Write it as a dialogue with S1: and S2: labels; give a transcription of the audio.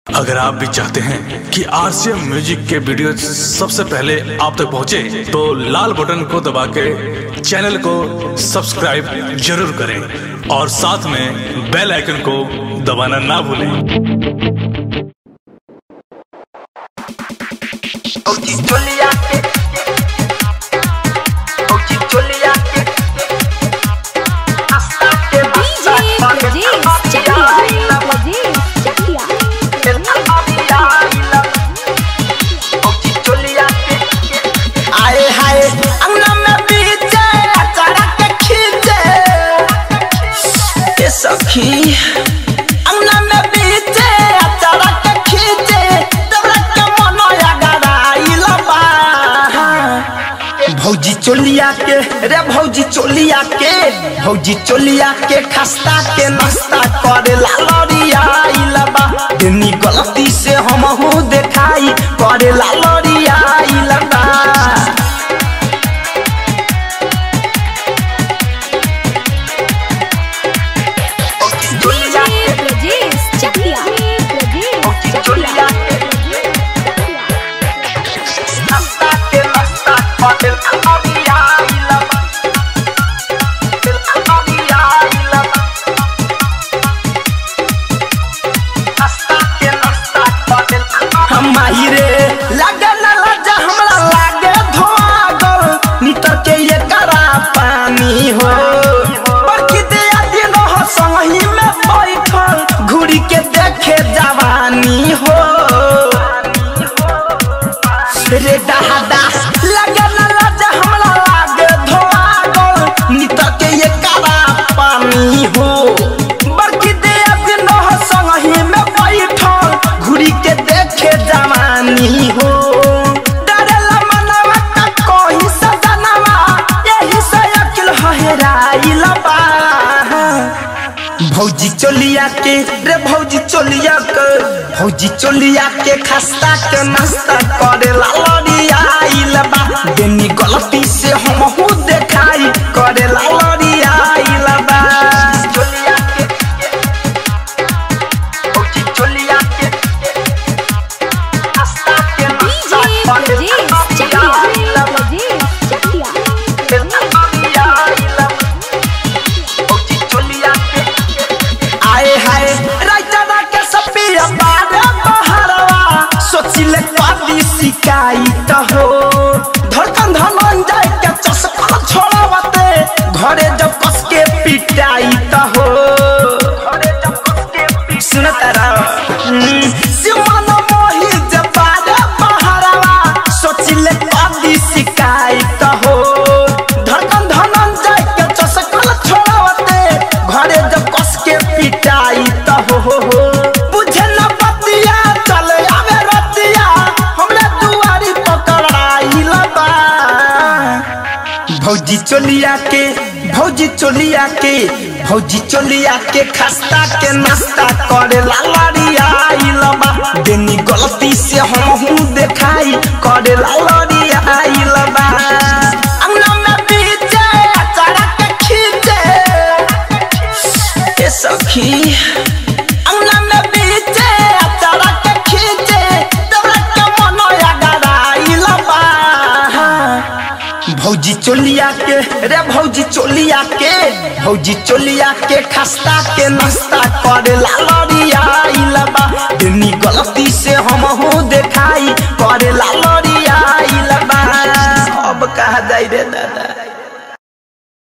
S1: अगर आप भी चाहते हैं कि आरसीएम म्यूजिक के वीडियो सबसे पहले आप तक पहुंचे, तो लाल बटन को दबा के चैनल को सब्सक्राइब जरूर करें और साथ में बेल आइकन को दबाना ना भूलें
S2: Auditolia Auditolia Hasta que
S3: DJ Brajesh Chakya. Brajesh Chakya.
S2: आए हाय अंगना में बीचे अचारा के खींचे ए सखी अंगना में बीचे अचारा के खींचे तबरा के मनोया गराइला बा भौजी चोलिया के रे भौजी चोलिया के भौजी चोलिया के खस्ता के नाश्ता करे ला लड़िया इलबा दुनी गलती से हम हूँ देखाई करे ला लड़िया इलबा
S3: DJ Brajesh Chakya. Brajesh Chakya.
S2: नाश्ता के नाश्ता करे ला लड़िया इलबा लड़िया इलबा नाश्ता के नाश्ता करे ला हम रे लगे न लजा हमरा लागे धोआगल नितर के ये करा पानी हो बरकी दे दिन हो संगही में बैठल घुड़ी के देखे जवानी हो रे दहादा लगे न लजा हमरा लागे धोआगल नितर के ये करा पानी हो बरकी दे दिन हो संगही में बैठल घुड़ी के देखे जवानी हो डरेला मनवा का कोई सजनवा यही से अकिल हहेराइल बा भौजी चोलिया के रे भौजी चोलिया के भौजी चोलिया के खस्ता के नाश्ता करे ला लड़िया आइल बा देनी गलती से हम हूँ देखाई करे ला लड़िया आइल बा चोलिया के भौजी चोलिया के खस्ता के
S3: DJ
S2: नाश्ता करे ला
S3: Brajesh Chakya.
S2: लड़िया आइल बा
S3: Brajesh Chakya.
S2: आए हाय राइटरा के सपिया बारे बहरवा सोचिले पादी शिकायत हो धड़कन धमन जाए के चसका छोड़ावते घरे जब कस के पिटाई त हो घरे जब कस के सुन तारा सिमन मोहि जब बारे बहरवा सोचिले पादी शिकायत हो धड़कन धमन जाए के चसका छोड़ावते घरे जब कस के पिटाई त हो हो हो बुझे न बतिया चले आवे रतिया हमरे दुआरी पकड़ाई लबा भौजी चोलिया के भौजी चोलिया के भौजी चोलिया के खस्ता के नाश्ता करे ला लड़िया आइलबा देनी गलती से हम हूँ देखाई करे ला लड़िया आइलबा अंगना में बीचे अचारा के खींचे ए सखी अंगना में बीचे अचारा के खींचे तबरा के मनोया गराइल बा भौजी चोलिया के रे भौजी चोलिया के भौजी चोलिया के खस्ता के नाश्ता करे ला लड़िया इलबा दुनी गलती से हम हूँ देखाई करे ला लड़िया इलबा अब कहा जाई रे दादा